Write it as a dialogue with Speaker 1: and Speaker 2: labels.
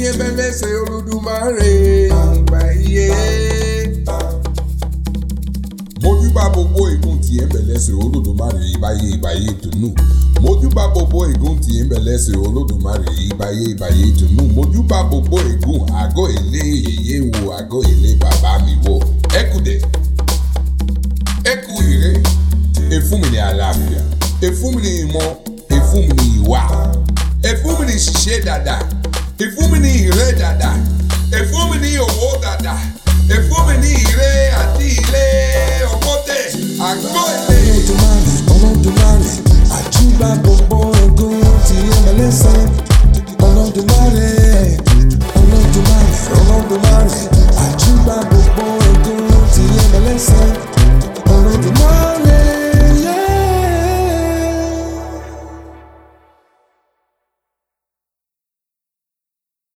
Speaker 1: tiẹ̀ bẹ lẹ́sẹ̀ olódùmarè ìgbà iye. mojúbà gbogbo ègún tiẹ̀ bẹ lẹ́sẹ̀ olódùmarè ìbáyé ìbáyé ìtùnú. mojúbà gbogbo ègún tiẹ̀ bẹ lẹ́sẹ̀ olódùmarè ìbáyé ìbáyé ìtùnú. mojúbà gbogbo ègún àgọ́ ilé yèyé wo àgọ́ ilé bàbá mi wo. ẹ kú dẹ̀ ẹ kú ire efún mi ní àlàáfíà efún mi ní ìmọ̀ efún mi ní ìwà efún mi ní ṣiṣẹ́ dáadáa efún mi ní ìrẹ́ dáadáa efún mi ní owó